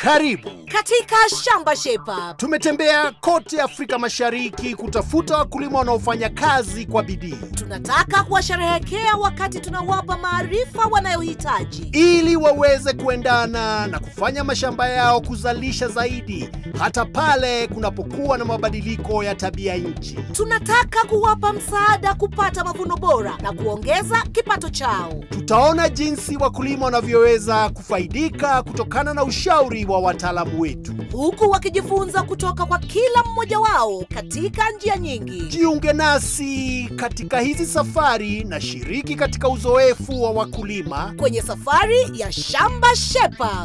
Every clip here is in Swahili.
Karibu. katika shamba Shepa. Tumetembea kote Afrika Mashariki kutafuta wakulima wanaofanya kazi kwa bidii Tunataka kuwasherehekea wakati tunawapa maarifa wanayohitaji. ili waweze kuendana na kufanya mashamba yao kuzalisha zaidi hata pale kunapokuwa na mabadiliko ya tabia nchi. Tunataka kuwapa msaada kupata mavuno bora na kuongeza kipato chao. Tutaona jinsi wakulima wanavyoweza kufaidika kutokana na ushauri wa wataalamu wetu. huku wakijifunza kutoka kwa kila mmoja wao katika njia nyingi. Jiunge nasi katika hizi safari na shiriki katika uzoefu wa wakulima. kwenye safari ya shamba Shepa.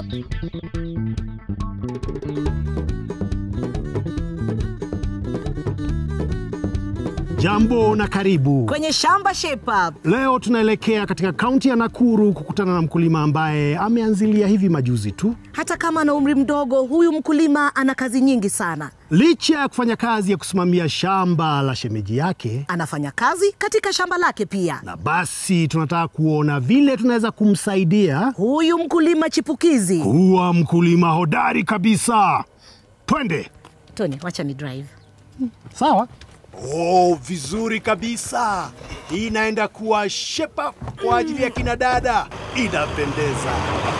Jambo na karibu. Kwenye shamba Shepa Leo tunaelekea katika kaunti ya Nakuru kukutana na mkulima ambaye ameanzilia hivi majuzi tu. hata kama ana umri mdogo, huyu mkulima ana kazi nyingi sana. Licha ya kufanya kazi ya kusimamia shamba la shemeji yake, Anafanya kazi katika shamba lake pia. na basi tunataka kuona vile tunaweza kumsaidia Huyu mkulima chipukizi. kuwa mkulima hodari kabisa. Twende. Tony, wacha ni drive. Sawa. Oh, vizuri kabisa. Hii inaenda kuwa shepa kwa ajili ya kina dada. Inapendeza.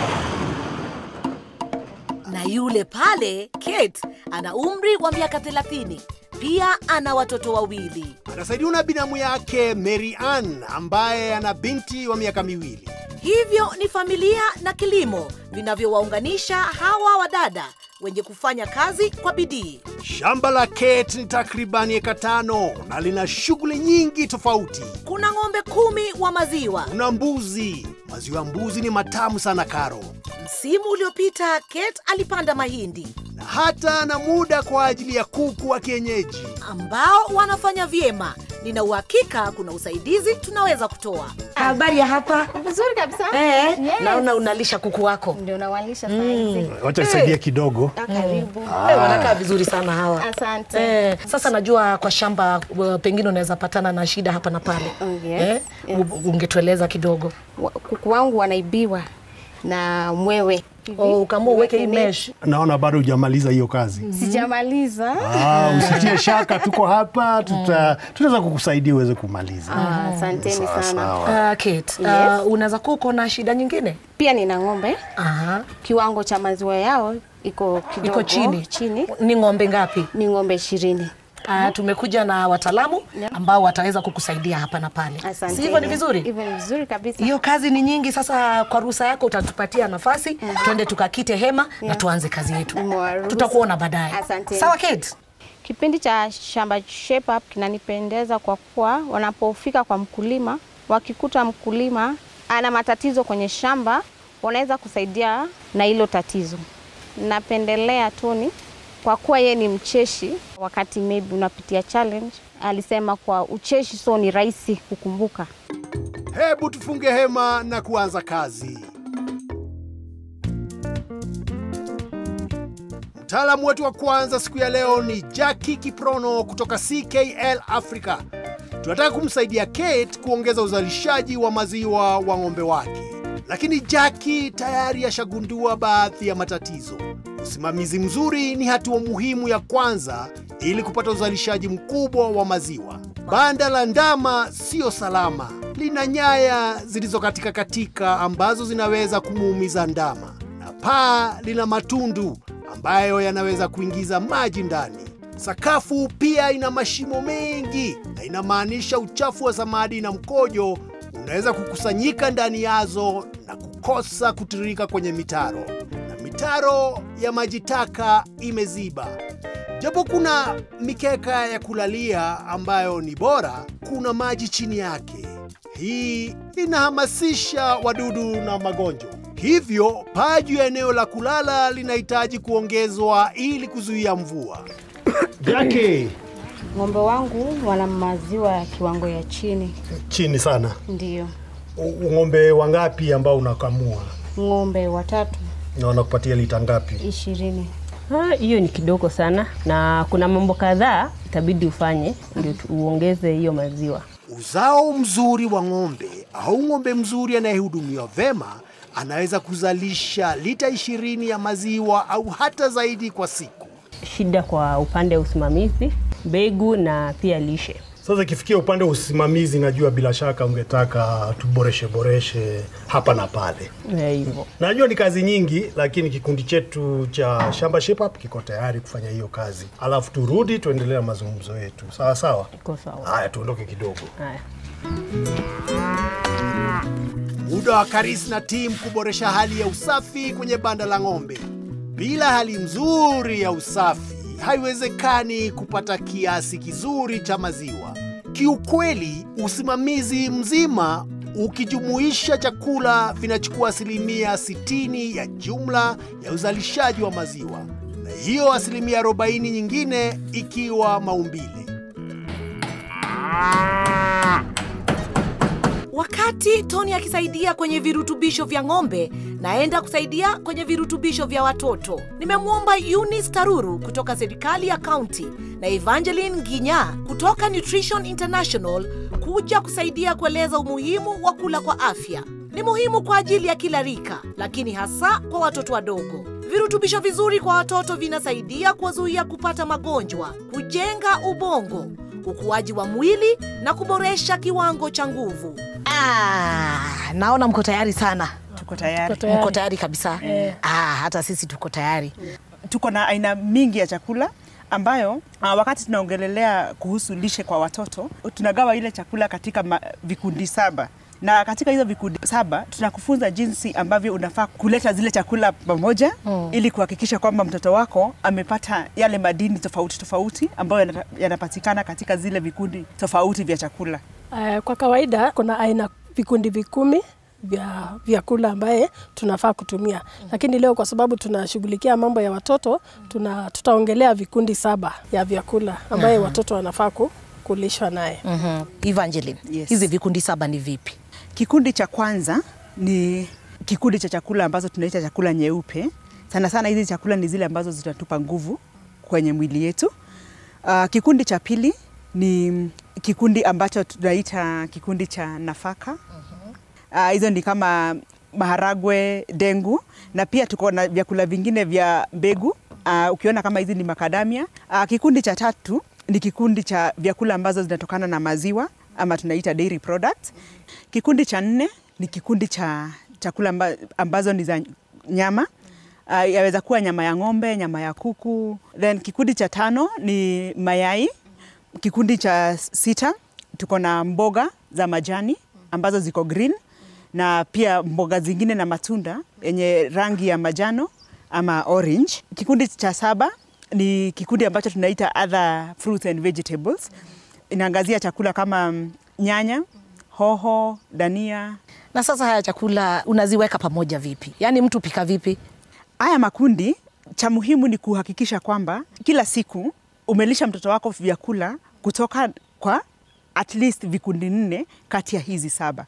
Na yule pale Kate ana umri wa miaka 30. Pia ana watoto wawili. Anasaidiwa na binamu yake Mary Ann ambaye ana binti wa miaka miwili. Hivyo ni familia na kilimo vinavyowaunganisha hawa wadada wenye kufanya kazi kwa bidii. Shamba la Kate ni takribani eka tano na lina shughuli nyingi tofauti. Kuna ng'ombe kumi wa maziwa. Kuna mbuzi. Maziwa ya mbuzi ni matamu sana Karo, Msimu uliopita Kate alipanda mahindi na hata na muda kwa ajili ya kuku wa kienyeji. ambao wanafanya vyema. Nina uhakika kuna usaidizi tunaweza kutoa. Habari ya hapa? Vizuri kabisa. Eh, Yes. naona unalisha kuku wako. Ndio nawalisha saizi. Wacha nisaidie kidogo. Ah, Karibu. Eh, wanakaa vizuri sana hawa. Asante. Eh, sasa najua kwa shamba uh, pengine unaweza patana na shida hapa na pale. Oh, yes. Eh, Yes. u- ungetueleza kidogo. Wa- Kuku wangu wanaibiwa na mwewe. Hivi. Oh, ukaamua uweke hii Uweke mesh. Naona bado hujamaliza hiyo kazi. Sijamaliza. Ah, usitie shaka, tuko hapa, tuta, tutaweza kukusaidia uweze kumaliza. Ah, Asanteni Sawa, sana. sawa. Uh, Kate, Yes. uh, unaweza kuwa uko na shida nyingine? Pia nina ng'ombe. Aha. Kiwango cha maziwa yao iko kidogo Iko chini. chini. Ni ng'ombe ngapi? Ni ng'ombe ishirini. Uh, tumekuja na wataalamu Yeah. ambao wataweza kukusaidia hapa na pale. Asante. Si hivyo ni vizuri? Hivyo ni vizuri kabisa. Hiyo kazi ni nyingi. Sasa kwa ruhusa yako utatupatia nafasi twende tukakite hema na tuanze kazi yetu. Nimewaruhusu. Tutakuona baadaye. Asante. Sawa Kate? Kipindi cha shamba shape up kinanipendeza kwa kuwa wanapofika kwa mkulima, wakikuta mkulima ana matatizo kwenye shamba, wanaweza kusaidia na hilo tatizo. Napendelea Tony kwa kuwa yeye ni mcheshi, wakati maybe unapitia challenge, alisema kwa ucheshi so ni rahisi kukumbuka. Hebu tufunge hema na kuanza kazi. Mtaalamu wetu wa kwanza siku ya leo ni Jackie Kiprono kutoka CKL Africa. Tunataka kumsaidia Kate kuongeza uzalishaji wa maziwa wa ng'ombe wake, lakini Jackie tayari ashagundua baadhi ya matatizo. Usimamizi mzuri ni hatua muhimu ya kwanza ili kupata uzalishaji mkubwa wa maziwa. Banda la ndama siyo salama, lina nyaya zilizokatika katika ambazo zinaweza kumuumiza ndama, na paa lina matundu ambayo yanaweza kuingiza maji ndani. Sakafu pia ina mashimo mengi na inamaanisha uchafu wa samadi na mkojo unaweza kukusanyika ndani yazo na kukosa kutiririka kwenye mitaro, na mitaro ya maji taka imeziba. Japo kuna mikeka ya kulalia ambayo ni bora, kuna maji chini yake. Hii inahamasisha wadudu na magonjwa. Hivyo paa juu ya eneo la kulala linahitaji kuongezwa ili kuzuia mvua. Jackie, Ng'ombe wangu wana maziwa ya kiwango ya chini, chini sana. ndio U- Ng'ombe wangapi ambao unakamua ng'ombe watatu na wanakupatia lita ngapi? ishirini. Ah, hiyo ni kidogo sana, na kuna mambo kadhaa itabidi ufanye ndio tu- uongeze hiyo maziwa. Uzao mzuri wa ng'ombe au ng'ombe mzuri anayehudumiwa vema anaweza kuzalisha lita ishirini ya maziwa au hata zaidi kwa siku. Shida kwa upande wa usimamizi, mbegu na pia lishe. Sasa ikifikia upande wa usimamizi, najua bila shaka ungetaka tuboreshe boreshe hapa na pale. Eh, hivyo Najua ni kazi nyingi, lakini kikundi chetu cha Shamba Shape Up kiko tayari kufanya hiyo kazi, alafu turudi tuendelee na mazungumzo yetu. Sawa sawa. iko sawa. Haya, tuondoke kidogo. Haya. Muda wa Karis na timu kuboresha hali ya usafi kwenye banda la ng'ombe. Bila hali nzuri ya usafi, haiwezekani kupata kiasi kizuri cha maziwa. Kiukweli, usimamizi mzima ukijumuisha chakula vinachukua asilimia 60 ya jumla ya uzalishaji wa maziwa, na hiyo asilimia 40 nyingine ikiwa maumbile. Wakati Tony akisaidia kwenye virutubisho vya ng'ombe, naenda kusaidia kwenye virutubisho vya watoto. Nimemwomba Eunice Taruru kutoka serikali ya kaunti na Evangeline Ginya kutoka Nutrition International kuja kusaidia kueleza umuhimu wa kula kwa afya. Ni muhimu kwa ajili ya kila rika, lakini hasa kwa watoto wadogo. Virutubisho vizuri kwa watoto vinasaidia kuwazuia kupata magonjwa, kujenga ubongo, ukuaji wa mwili na kuboresha kiwango cha nguvu. Ah, naona mko tayari sana. Tuko tayari. Mko tayari kabisa. Ah, hata sisi tuko tayari. Tuko na aina mingi ya chakula ambayo uh, wakati tunaongelelea kuhusu lishe kwa watoto tunagawa ile chakula katika ma, vikundi saba na katika hizo vikundi saba tunakufunza jinsi ambavyo unafaa kuleta zile chakula pamoja mm. ili kuhakikisha kwamba mtoto wako amepata yale madini tofauti tofauti ambayo yanata- yanapatikana katika zile vikundi tofauti vya chakula. Uh, kwa kawaida kuna aina vikundi vikumi vya vyakula ambaye tunafaa kutumia, lakini leo kwa sababu tunashughulikia mambo ya watoto tuna, tutaongelea vikundi saba ya vyakula ambaye watoto wanafaa ku- kulishwa naye. Mhm. Evangeline, Yes. hizi vikundi saba ni vipi? Kikundi cha kwanza ni kikundi cha chakula ambazo tunaita chakula nyeupe. Sana sana hizi chakula ni zile ambazo zitatupa nguvu kwenye mwili yetu. Uh, kikundi cha pili ni kikundi ambacho tunaita kikundi cha nafaka. Uh, hizo ni kama maharagwe, dengu na pia tuko na vyakula vingine vya mbegu. Uh, ukiona kama hizi ni makadamia. Uh, kikundi cha tatu ni kikundi cha vyakula ambazo zinatokana na maziwa ama tunaita dairy products. Kikundi cha nne ni kikundi cha chakula amba, ambazo ni za nyama. Uh, yaweza kuwa nyama ya ng'ombe, nyama ya kuku. Then kikundi cha tano ni mayai. Kikundi cha sita tuko na mboga za majani ambazo ziko green na pia mboga zingine na matunda yenye rangi ya majano ama orange. Kikundi cha saba ni kikundi ambacho tunaita other fruits and vegetables. Inaangazia chakula kama mm, nyanya, hoho, dania. Na sasa haya chakula unaziweka pamoja vipi? Yaani mtu pika vipi? Haya makundi, cha muhimu ni kuhakikisha kwamba kila siku umelisha mtoto wako vyakula kutoka kwa at least vikundi nne kati ya hizi saba.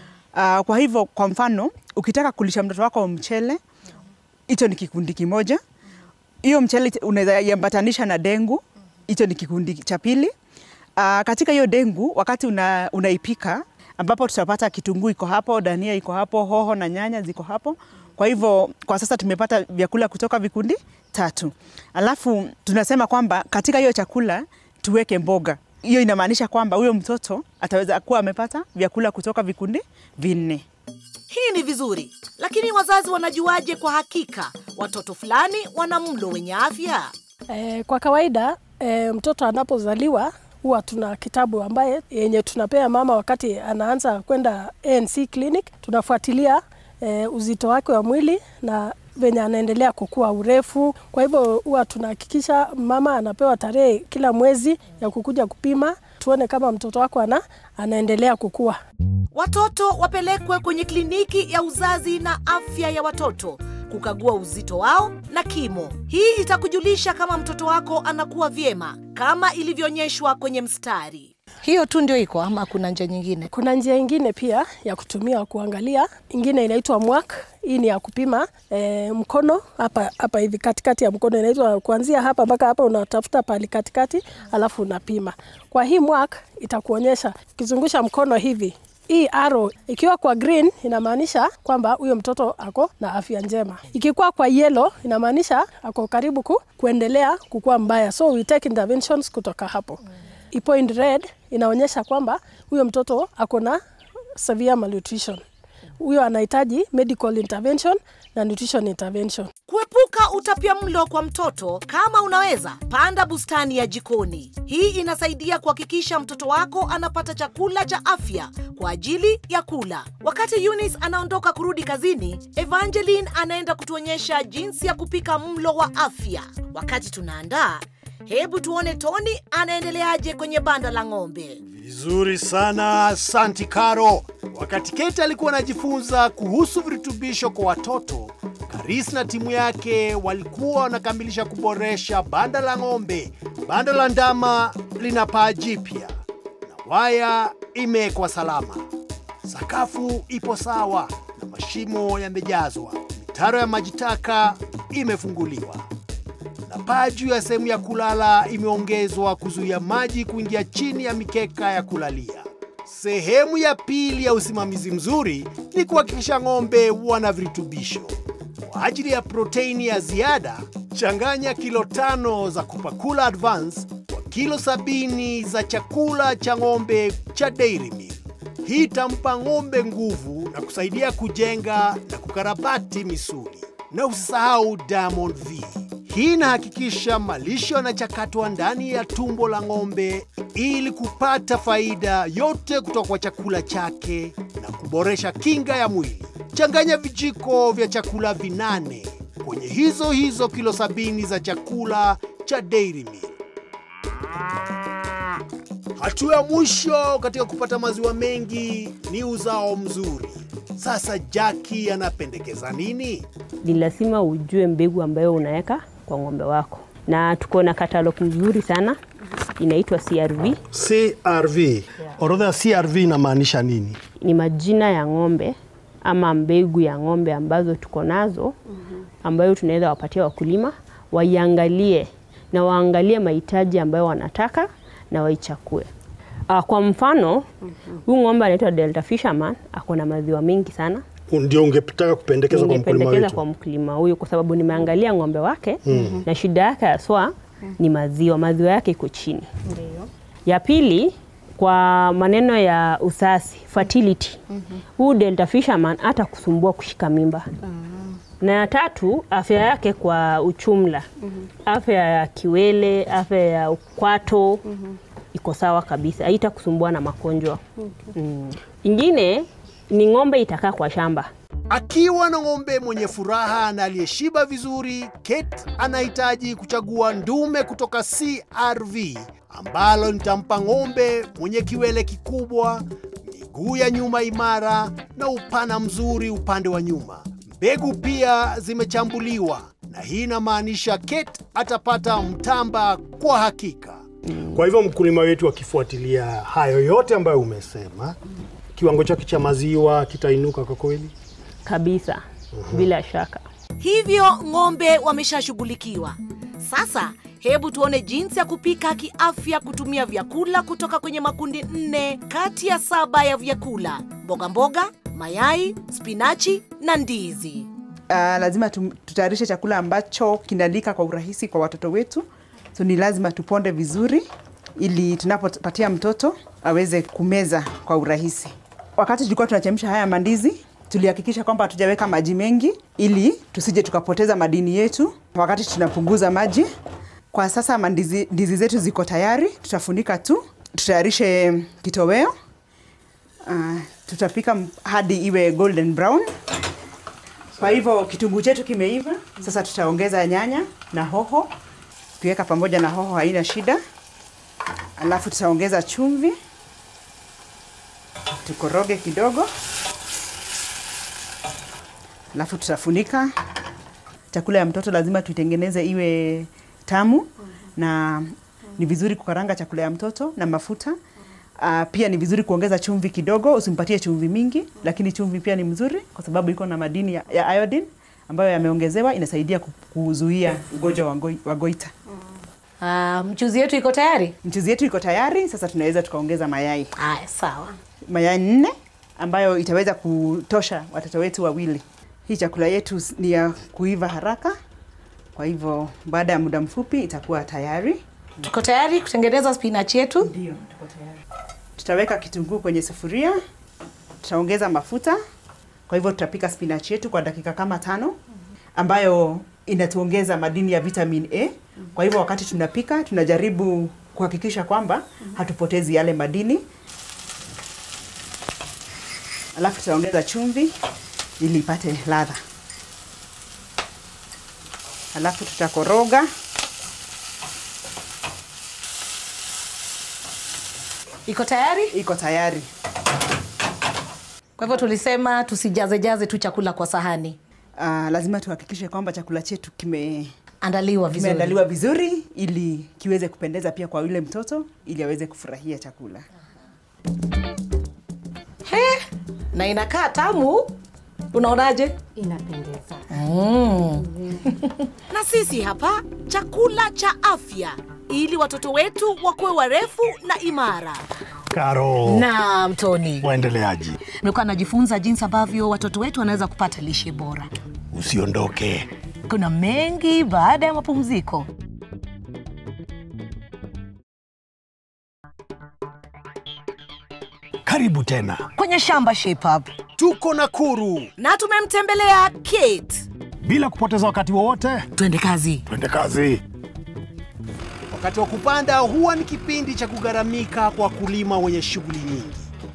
Uh, kwa hivyo kwa mfano ukitaka kulisha mtoto wako mchele, hicho ni kikundi kimoja. Hiyo mchele unaweza iambatanisha na dengu, hicho ni kikundi cha pili. Uh, katika hiyo dengu wakati una, unaipika ambapo tutapata kitunguu iko hapo, dania iko hapo, hoho na nyanya ziko hapo. Kwa hivyo kwa sasa tumepata vyakula kutoka vikundi tatu, alafu tunasema kwamba katika hiyo chakula tuweke mboga. Hiyo inamaanisha kwamba huyo mtoto ataweza kuwa amepata vyakula kutoka vikundi vinne. Hii ni vizuri, lakini wazazi wanajuaje kwa hakika watoto fulani wana mlo wenye afya? E, kwa kawaida e, mtoto anapozaliwa huwa tuna kitabu ambaye yenye tunapea mama wakati anaanza kwenda ANC clinic. Tunafuatilia e, uzito wake wa mwili na venye anaendelea kukua urefu. Kwa hivyo huwa tunahakikisha mama anapewa tarehe kila mwezi ya kukuja kupima, tuone kama mtoto wako ana, anaendelea kukua. Watoto wapelekwe kwenye kliniki ya uzazi na afya ya watoto kukagua uzito wao na kimo. Hii itakujulisha kama mtoto wako anakuwa vyema kama ilivyoonyeshwa kwenye mstari. Hiyo tu ndio iko ama kuna njia nyingine? Kuna njia ingine pia ya kutumia kuangalia, ingine inaitwa mwak. Hii ni ya kupima e, mkono hapa hapa hivi katikati ya mkono, inaitwa kuanzia hapa mpaka hapa, unatafuta pali katikati, alafu unapima. Kwa hii mwak itakuonyesha ukizungusha mkono hivi hii arrow ikiwa kwa green inamaanisha kwamba huyo mtoto ako na afya njema. Ikikuwa kwa yellow inamaanisha ako karibu ku, kuendelea kukua mbaya, so we take interventions kutoka hapo. I point red inaonyesha kwamba huyo mtoto ako na severe malnutrition, huyo anahitaji medical intervention na nutrition intervention. Kuepuka utapia mlo kwa mtoto, kama unaweza, panda bustani ya jikoni. Hii inasaidia kuhakikisha mtoto wako anapata chakula cha afya kwa ajili ya kula. Wakati Eunice anaondoka kurudi kazini, Evangeline anaenda kutuonyesha jinsi ya kupika mlo wa afya. Wakati tunaandaa, hebu tuone Tony anaendeleaje kwenye banda la ng'ombe. Vizuri sana, asanti Karo. Wakati Kate alikuwa anajifunza kuhusu virutubisho kwa watoto, Karis na timu yake walikuwa wanakamilisha kuboresha banda la ng'ombe. Banda la ndama lina paa jipya na waya imewekwa salama. Sakafu ipo sawa na mashimo yamejazwa. Mitaro ya maji taka imefunguliwa na paa juu ya sehemu ya kulala imeongezwa kuzuia maji kuingia chini ya mikeka ya kulalia. Sehemu ya pili ya usimamizi mzuri ni kuhakikisha ng'ombe wana virutubisho. Kwa ajili ya proteini ya ziada, changanya kilo tano za Kupakula Advance kwa kilo sabini za chakula cha ng'ombe cha Dairy Meal. Hii itampa ng'ombe nguvu na kusaidia kujenga na kukarabati misuli. Na usisahau Diamond V. Hii inahakikisha malisho yanachakatwa ndani ya tumbo la ng'ombe ili kupata faida yote kutoka kwa chakula chake na kuboresha kinga ya mwili. Changanya vijiko vya chakula vinane kwenye hizo hizo kilo sabini za chakula cha Dairy Meal. Hatua ya mwisho katika kupata maziwa mengi ni uzao mzuri. Sasa Jackie anapendekeza nini? Ni lazima ujue mbegu ambayo unaweka kwa ng'ombe wako, na tuko na katalog mzuri sana inaitwa CRV. CRV. Orodha ya CRV inamaanisha nini? Ni majina ya ng'ombe ama mbegu ya ng'ombe ambazo tuko nazo ambayo tunaweza wapatia wakulima waiangalie na waangalie mahitaji ambayo wanataka na waichakue. Uh, kwa mfano huyu ng'ombe anaitwa Delta Fisherman ako na maziwa mengi sana. Ndio ungetaka kupendekeza kwa mkulima Ningependekeza kwa wetu. mkulima huyu kwa sababu nimeangalia ng'ombe wake na shida yake haswa ni maziwa, maziwa yake iko chini. Ya pili kwa maneno ya usasi fertility, huu Delta Fisherman hata kusumbua kushika mimba na ya tatu afya yake kwa uchumla, afya ya kiwele, afya ya ukwato iko sawa kabisa, haita kusumbua na magonjwa mm. Ingine ni ng'ombe itakaa kwa shamba Akiwa na ng'ombe mwenye furaha na aliyeshiba vizuri, Kate anahitaji kuchagua ndume kutoka CRV ambalo litampa ng'ombe mwenye kiwele kikubwa, miguu ya nyuma imara na upana mzuri upande wa nyuma. Mbegu pia zimechambuliwa na hii inamaanisha Kate atapata mtamba kwa hakika. Kwa hivyo mkulima wetu akifuatilia hayo yote ambayo umesema, kiwango chake cha maziwa kitainuka kwa kweli. kabisa, bila shaka. Hivyo ng'ombe wameshashughulikiwa. Sasa hebu tuone jinsi ya kupika kiafya kutumia vyakula kutoka kwenye makundi nne kati ya saba ya vyakula: mboga mboga, mayai, spinachi na ndizi. Uh, lazima tu- tutayarishe chakula ambacho kinalika kwa urahisi kwa watoto wetu, so ni lazima tuponde vizuri ili tunapopatia mtoto aweze kumeza kwa urahisi. Wakati tulikuwa tunachemsha haya mandizi, tulihakikisha kwamba hatujaweka maji mengi ili tusije tukapoteza madini yetu wakati tunapunguza maji. Kwa sasa mandizi ndizi zetu ziko tayari, tutafunika tu, tutayarishe kitoweo. Uh, tutapika m- hadi iwe golden brown. Kwa hivyo kitunguu chetu kimeiva, sasa tutaongeza nyanya na hoho. Tukiweka pamoja na hoho haina shida. Alafu tutaongeza chumvi, tukoroge kidogo, alafu tutafunika. Chakula ya mtoto lazima tuitengeneze iwe tamu, na ni vizuri kukaranga chakula ya mtoto na mafuta. Uh, pia ni vizuri kuongeza chumvi kidogo, usimpatie chumvi mingi, lakini chumvi pia ni mzuri kwa sababu iko na madini ya, ya iodine ambayo yameongezewa, inasaidia ku- kuzuia ugonjwa wa ngoi- wa goita. Uh, mchuzi yetu iko tayari. Mchuzi yetu iko tayari, sasa tunaweza tukaongeza mayai. Haya, sawa. Mayai nne ambayo itaweza kutosha watoto wetu wawili. Hii chakula yetu ni ya kuiva haraka, kwa hivyo baada ya muda mfupi itakuwa tayari. Tuko tayari kutengeneza spinach yetu. Ndio, tuko tayari. Tutaweka kitunguu kwenye sufuria, tutaongeza mafuta. Kwa hivyo tutapika spinach yetu kwa dakika kama tano, ambayo inatuongeza madini ya vitamin A. Kwa hivyo wakati tunapika, tunajaribu kuhakikisha kwamba hatupotezi yale madini. Alafu tutaongeza chumvi ili ipate ladha. Alafu tutakoroga Iko tayari? iko tayari. Kwa hivyo tulisema tusijazejaze tu chakula kwa sahani, Uh, lazima tuhakikishe kwamba chakula chetu kime andaliwa vizuri. kimeandaliwa vizuri ili kiweze kupendeza pia kwa yule mtoto ili aweze kufurahia chakula. He, na inakaa tamu. Unaonaje? Inapendeza. Na sisi hapa chakula cha afya ili watoto wetu wakuwe warefu na imara. Karo, Naam, Tony. waendeleaji? Nimekuwa najifunza jinsi ambavyo watoto wetu wanaweza kupata lishe bora. Usiondoke. Kuna mengi baada ya mapumziko. Karibu tena. Kwenye shamba Shape Up. Tuko Nakuru. Na tumemtembelea Kate. Bila kupoteza wakati wowote, Twende kazi. twende kazi. Wakati wa kupanda huwa ni kipindi cha kugharamika kwa wakulima wenye shughuli nyingi,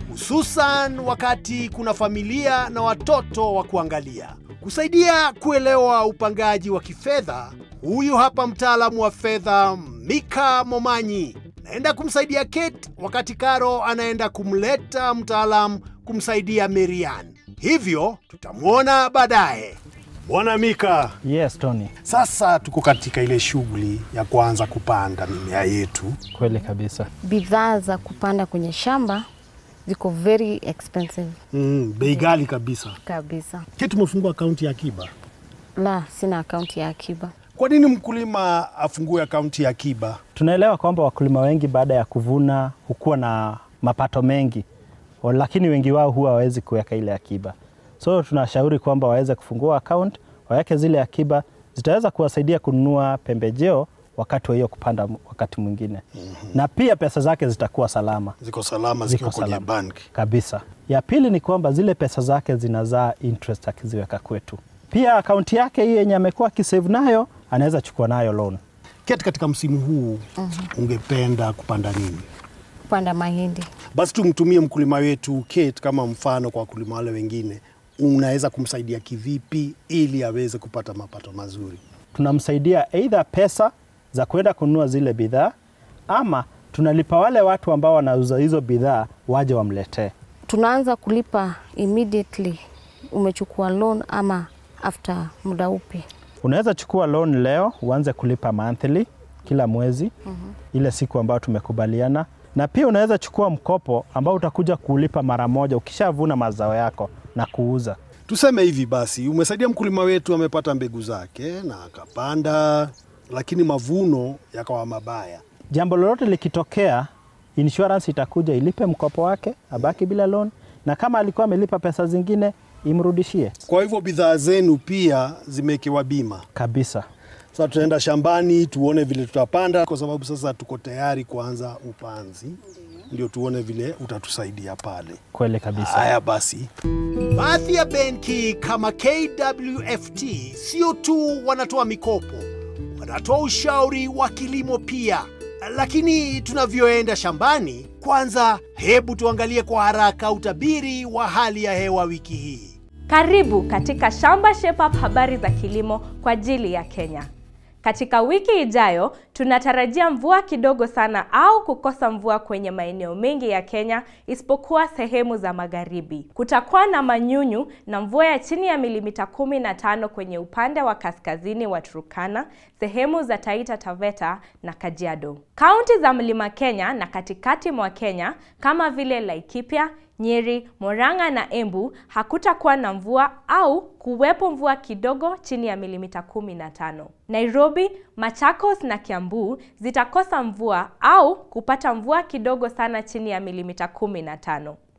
hususan wakati kuna familia na watoto wa kuangalia. Kusaidia kuelewa upangaji wa kifedha, huyu hapa mtaalamu wa fedha Mika Momanyi naenda kumsaidia Kate, wakati Karo anaenda kumleta mtaalamu kumsaidia Marian. Hivyo tutamwona baadaye. Bwana Mika, Yes, Tony, sasa tuko katika ile shughuli ya kuanza kupanda mimea yetu. kweli kabisa. Bidhaa za kupanda kwenye shamba ziko very expensive Mm, bei ghali kabisa. kabisa. Kate, tumefungua akaunti ya akiba. La, sina akaunti ya akiba. Kwa nini mkulima afungue akaunti ya akiba? Tunaelewa kwamba wakulima wengi baada ya kuvuna hukuwa na mapato mengi, wa- lakini wengi wao huwa hawawezi kuweka ile akiba. So tunashauri kwamba waweze kufungua account, waweke zile akiba, zitaweza kuwasaidia kununua pembejeo wakati wa hiyo kupanda m- wakati mwingine na pia pesa zake zitakuwa salama Ziko salama zikiwa Ziko kwenye salama. bank. kabisa. Ya pili ni kwamba zile pesa zake zinazaa interest akiziweka kwetu. Pia akaunti yake hii yenye amekuwa akisave nayo anaweza chukua nayo loan. Kate, katika msimu huu ungependa kupanda nini? Kupanda mahindi. Basi tumtumie mkulima wetu Kate kama mfano kwa wakulima wale wengine. Unaweza kumsaidia kivipi ili aweze kupata mapato mazuri? tunamsaidia aidha pesa za kwenda kununua zile bidhaa ama tunalipa wale watu ambao wanauza hizo bidhaa waje wamletee. Tunaanza kulipa immediately umechukua loan ama after muda upi? Unaweza chukua loan leo uanze kulipa monthly kila mwezi ile siku ambayo tumekubaliana, na pia unaweza chukua mkopo ambao utakuja kulipa mara moja ukishavuna mazao yako na kuuza. Tuseme hivi basi, umesaidia mkulima wetu, amepata mbegu zake na akapanda, lakini mavuno yakawa mabaya. Jambo lolote likitokea, insurance itakuja ilipe mkopo wake, abaki bila loan, na kama alikuwa amelipa pesa zingine imrudishie Kwa hivyo bidhaa zenu pia zimewekewa bima. kabisa. Sasa tutaenda shambani tuone vile tutapanda, kwa sababu sasa tuko tayari kuanza upanzi, ndio tuone vile utatusaidia pale. Kweli kabisa. Haya basi, Baadhi ya benki kama KWFT sio tu wanatoa mikopo, wanatoa ushauri wa kilimo pia. Lakini tunavyoenda shambani, kwanza hebu tuangalie kwa haraka utabiri wa hali ya hewa wiki hii. Karibu katika Shamba Shape Up, habari za kilimo kwa ajili ya Kenya. Katika wiki ijayo tunatarajia mvua kidogo sana au kukosa mvua kwenye maeneo mengi ya Kenya isipokuwa sehemu za magharibi. Kutakuwa na manyunyu na mvua ya chini ya milimita kumi na tano kwenye upande wa kaskazini wa Turkana, sehemu za Taita Taveta na Kajiado. Kaunti za Mlima Kenya na katikati mwa Kenya kama vile Laikipia, Nyeri, Murang'a na Embu hakutakuwa na mvua au kuwepo mvua kidogo chini ya milimita 15. Nairobi, Machakos na Kiambu zitakosa mvua au kupata mvua kidogo sana chini ya milimita 15.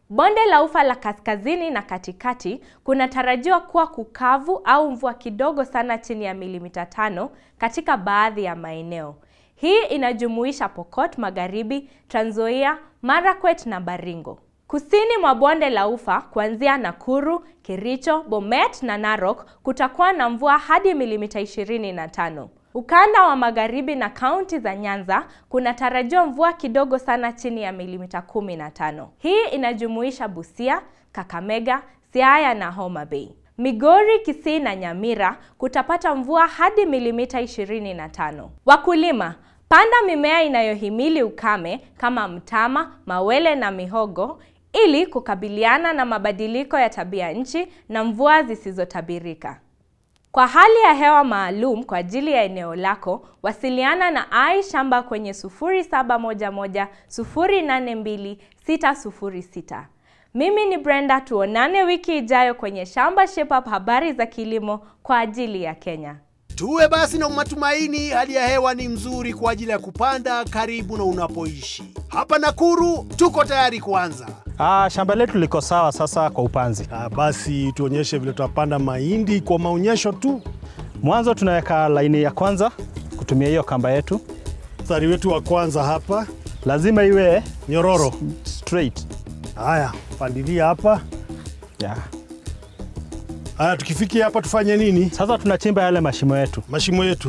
Bonde la Ufa la kaskazini na katikati kunatarajiwa kuwa kukavu au mvua kidogo sana chini ya milimita tano katika baadhi ya maeneo. Hii inajumuisha Pokot Magharibi, Trans Nzoia, Marakwet na Baringo. Kusini mwa bonde la Ufa kuanzia Nakuru, Kericho, Bomet na Narok kutakuwa na mvua hadi milimita 25. Ukanda wa magharibi na kaunti za Nyanza kunatarajiwa mvua kidogo sana chini ya milimita 15. Hii inajumuisha Busia, Kakamega, Siaya na Homa Bay. Migori, Kisii na Nyamira kutapata mvua hadi milimita 25. Wakulima, panda mimea inayohimili ukame kama mtama, mawele na mihogo ili kukabiliana na mabadiliko ya tabia nchi na mvua zisizotabirika. Kwa hali ya hewa maalum kwa ajili ya eneo lako, wasiliana na Ai Shamba kwenye 0711 082 606. Mimi ni Brenda, tuonane wiki ijayo kwenye Shamba Shape Up, habari za kilimo kwa ajili ya Kenya. Tuwe basi na matumaini, hali ya hewa ni mzuri kwa ajili ya kupanda karibu na unapoishi. Hapa Nakuru tuko tayari kuanza. Ah, shamba letu liko sawa sasa kwa upanzi. Ah, basi tuonyeshe vile tutapanda mahindi kwa maonyesho tu. Mwanzo tunaweka laini ya kwanza kutumia hiyo kamba yetu, Mstari wetu wa kwanza hapa lazima iwe nyororo. straight. Haya, pandilia hapa. Yeah. Haya, tukifikia hapa tufanye nini? Sasa tunachimba yale mashimo yetu. Mashimo yetu.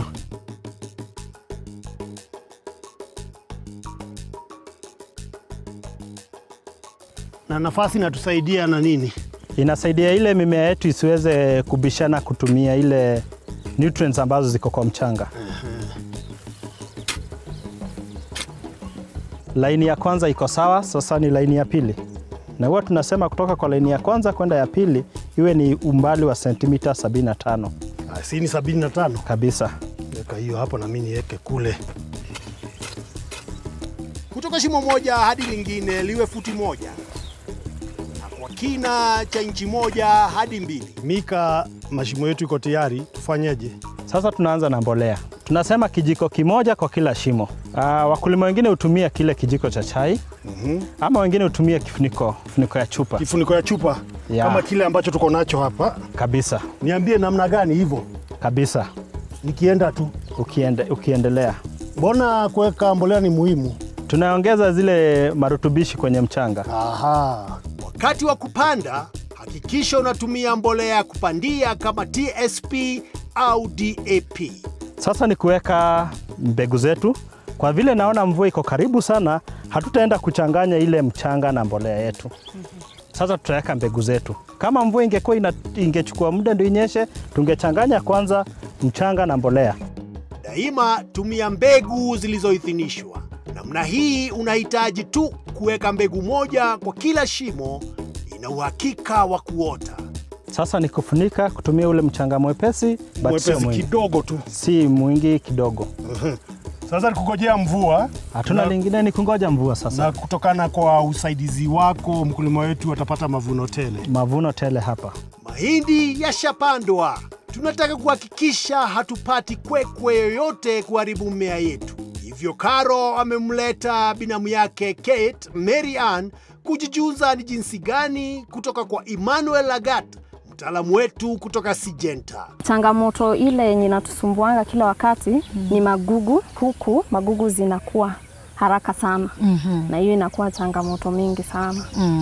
Na nafasi inatusaidia na nini? Inasaidia ile mimea yetu isiweze kubishana kutumia ile nutrients ambazo ziko kwa mchanga. Laini ya kwanza iko sawa, sasa ni laini ya pili, na huwa tunasema kutoka kwa laini ya kwanza kwenda ya pili iwe ni umbali wa sentimita 75 Ah, si ni 75. kabisa. Weka hiyo hapo na mimi niweke kule. Kutoka shimo moja hadi lingine liwe futi moja, na kwa kina cha inchi moja hadi mbili. Mika, mashimo yetu iko tayari, tufanyeje? Sasa tunaanza na mbolea. Tunasema kijiko kimoja kwa kila shimo. Aa, wakulima wengine hutumia kile kijiko cha chai ama wengine hutumia kifuniko, kifuniko ya chupa Kifuniko ya chupa Ya. kama kile ambacho tuko nacho hapa. kabisa Niambie namna gani hivyo, kabisa. nikienda tu. Ukiende, ukiendelea Mbona kuweka mbolea ni muhimu? tunaongeza zile marutubishi kwenye mchanga. Aha, Wakati wa kupanda, hakikisha unatumia mbolea ya kupandia kama TSP au DAP. Sasa ni kuweka mbegu zetu. Kwa vile naona mvua iko karibu sana, hatutaenda kuchanganya ile mchanga na mbolea yetu. Sasa tutaweka mbegu zetu. Kama mvua ingekuwa ina, ingechukua muda ndio inyeshe, tungechanganya kwanza mchanga na mbolea. Daima tumia mbegu zilizoidhinishwa. Namna hii unahitaji tu kuweka mbegu moja kwa kila shimo, ina uhakika wa kuota. Sasa ni kufunika kutumia ule mchanga mwepesi, but sio mwepesi mwingi, kidogo tu. si mwingi kidogo. Sasa nikungojea mvua Hatuna Na- lingine, ni kungoja mvua sasa. na kutokana kwa usaidizi wako mkulima wetu atapata mavuno tele. Mavuno tele hapa. Mahindi yashapandwa. Tunataka kuhakikisha hatupati kwekwe yoyote kuharibu mmea yetu. Hivyo Karo amemleta binamu yake Kate Mary Ann kujijuza ni jinsi gani kutoka kwa Emmanuel Lagat, mtaalamu wetu kutoka Sijenta. Changamoto ile yenye inatusumbuanga kila wakati ni magugu. Huku magugu zinakuwa haraka sana na hiyo inakuwa changamoto mingi sana.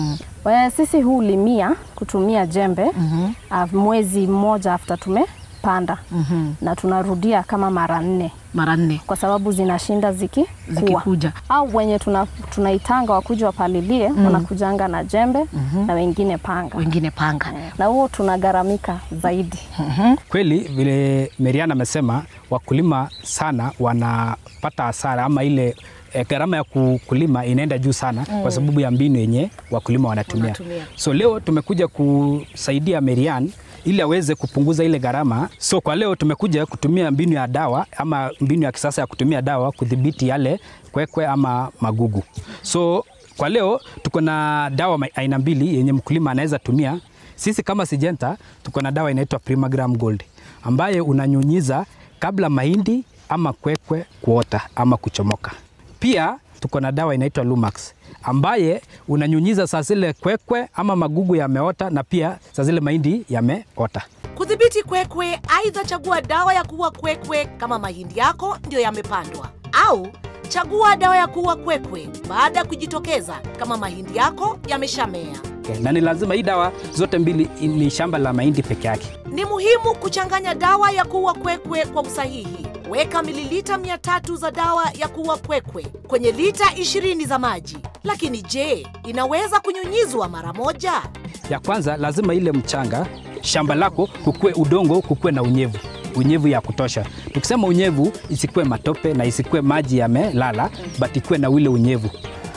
Kwa sisi hulimia kutumia jembe ah, mwezi mmoja after tumepanda na tunarudia kama mara nne mara nne kwa sababu zinashinda zikikua zikikuja. au wenye tuna, tunaitanga wakuja wapalilie wanakujanga na jembe na wengine panga Wengine panga. na huo tunagharamika zaidi. Kweli vile Meriana amesema, wakulima sana wanapata hasara ama ile eh, gharama ya ku- kulima inaenda juu sana kwa sababu ya mbinu yenye wakulima wanatumia. Wanatumia. So leo tumekuja kusaidia Merian ili aweze kupunguza ile gharama. So kwa leo tumekuja kutumia mbinu ya dawa ama mbinu ya kisasa ya kutumia dawa kudhibiti yale kwekwe ama magugu. So kwa leo tuko na dawa ma- aina mbili yenye mkulima anaweza tumia. Sisi kama Sijenta tuko na dawa inaitwa Primagram Gold ambaye unanyunyiza kabla mahindi ama kwekwe kuota ama kuchomoka. Pia tuko na dawa inaitwa Lumax ambaye unanyunyiza saa zile kwekwe ama magugu yameota na pia saa zile mahindi yameota. Kudhibiti kwekwe, aidha chagua dawa ya kuua kwekwe kama mahindi yako ndiyo yamepandwa, au chagua dawa ya kuua kwekwe baada ya kujitokeza kama mahindi yako yameshamea. Okay. Na ni lazima hii dawa zote mbili ni shamba la mahindi peke yake. Ni muhimu kuchanganya dawa ya kuua kwekwe kwa usahihi. Weka mililita 300 za dawa ya kuua kwekwe kwenye lita 20 za maji. Lakini je, inaweza kunyunyizwa mara moja? Ya kwanza lazima ile mchanga shamba lako kukue udongo kukue na unyevu unyevu ya kutosha. Tukisema unyevu, isikue matope na isikue maji yamelala, but ikue na ule unyevu.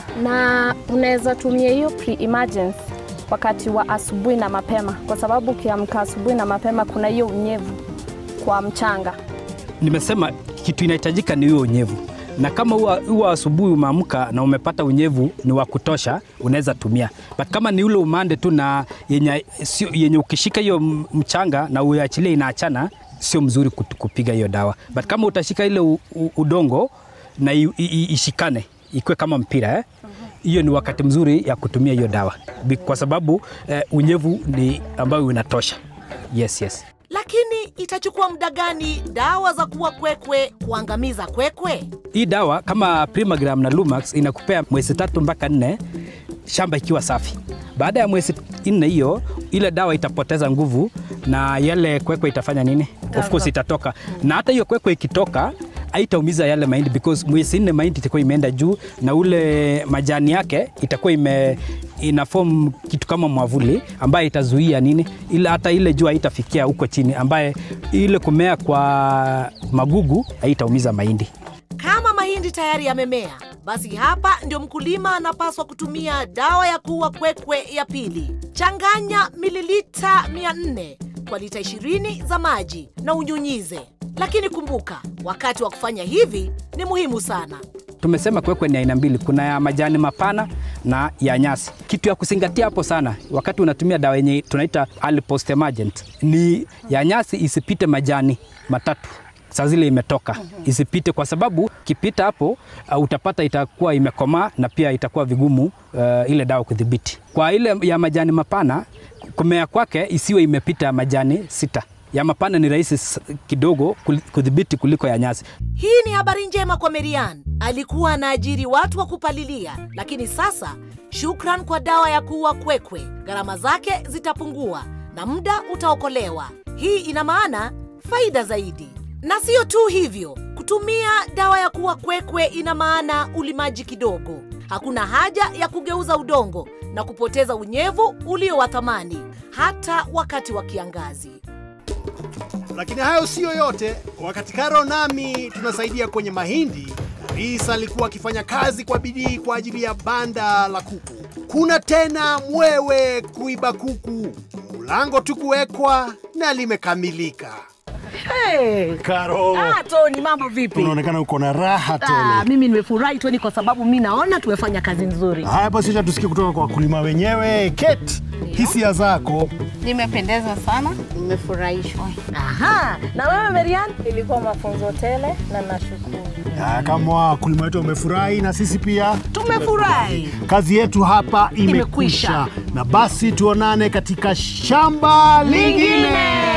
na unaweza tumia hiyo pre-emergence wakati wa asubuhi na mapema, kwa sababu ukiamka asubuhi na mapema kuna hiyo unyevu kwa mchanga. Nimesema kitu inahitajika ni huo unyevu, na kama huwa huwa asubuhi umeamka na umepata unyevu ni wa kutosha, unaweza tumia. But kama ni ule umande tu na yenye, sio, yenye ukishika hiyo m- mchanga na uachilie inaachana, sio mzuri kut- kupiga hiyo dawa. But kama utashika ile u, u, udongo na i, i, i, ishikane ikuwe kama mpira eh? hiyo ni wakati mzuri ya kutumia hiyo dawa Bi- kwa sababu eh, unyevu ni ambayo unatosha. Yes, yes. Lakini itachukua muda gani dawa za kuua kwekwe kuangamiza kwekwe? Hii dawa kama Primagram na Lumax inakupea mwezi tatu mpaka nne shamba ikiwa safi. Baada ya mwezi nne hiyo, ile dawa itapoteza nguvu na yale kwekwe itafanya nini? Of course itatoka, na hata hiyo kwekwe ikitoka haitaumiza yale mahindi because mwezi nne mahindi itakuwa imeenda juu na ule majani yake itakuwa ime ina form kitu kama mwavuli ambaye itazuia nini, ila hata ile jua haitafikia huko chini, ambaye ile kumea kwa magugu haitaumiza mahindi. Kama mahindi tayari yamemea, basi hapa ndio mkulima anapaswa kutumia dawa ya kuua kwekwe ya pili. Changanya mililita 400 kwa lita 20 za maji na unyunyize. Lakini kumbuka, wakati wa kufanya hivi ni muhimu sana. Tumesema kwekwe ni aina mbili, kuna ya majani mapana na ya nyasi. Kitu ya kuzingatia hapo sana wakati unatumia dawa yenye tunaita early post emergent ni ya nyasi isipite majani matatu saa zile imetoka isipite, kwa sababu kipita hapo uh, utapata itakuwa imekomaa na pia itakuwa vigumu uh, ile dawa kudhibiti. Kwa ile ya majani mapana kumea kwake isiwe imepita majani sita. Ya mapana ni rahisi s- kidogo kul- kudhibiti kuliko ya nyasi. Hii ni habari njema kwa Merian. Alikuwa anaajiri watu wa kupalilia, lakini sasa shukran kwa dawa ya kuua kwekwe, gharama zake zitapungua na muda utaokolewa. Hii ina maana faida zaidi. Na sio tu hivyo, kutumia dawa ya kuua kwekwe ina maana ulimaji kidogo. Hakuna haja ya kugeuza udongo na kupoteza unyevu ulio wa thamani hata wakati wa kiangazi. Lakini hayo siyo yote. Wakati Karo nami tunasaidia kwenye mahindi, Karisa alikuwa akifanya kazi kwa bidii kwa ajili ya banda la kuku. Kuna tena mwewe kuiba kuku, mlango tu kuwekwa na limekamilika. Hey. Karo. Ah, Tony, mambo vipi? Unaonekana uko na raha tele. Ah, mimi nimefurahi Tony kwa sababu mi naona tumefanya kazi nzuri. Haya basi, acha tusikie kutoka kwa wakulima wenyewe. Kate, hisia zako? Nimependezwa sana, nimefurahishwa. Aha, na wewe Marian? Ilikuwa mafunzo tele na nashukuru. Ya, kama wakulima wetu wamefurahi na sisi pia Tumefurahi. kazi yetu hapa imekwisha, Imekwisha. na basi tuonane katika shamba lingine.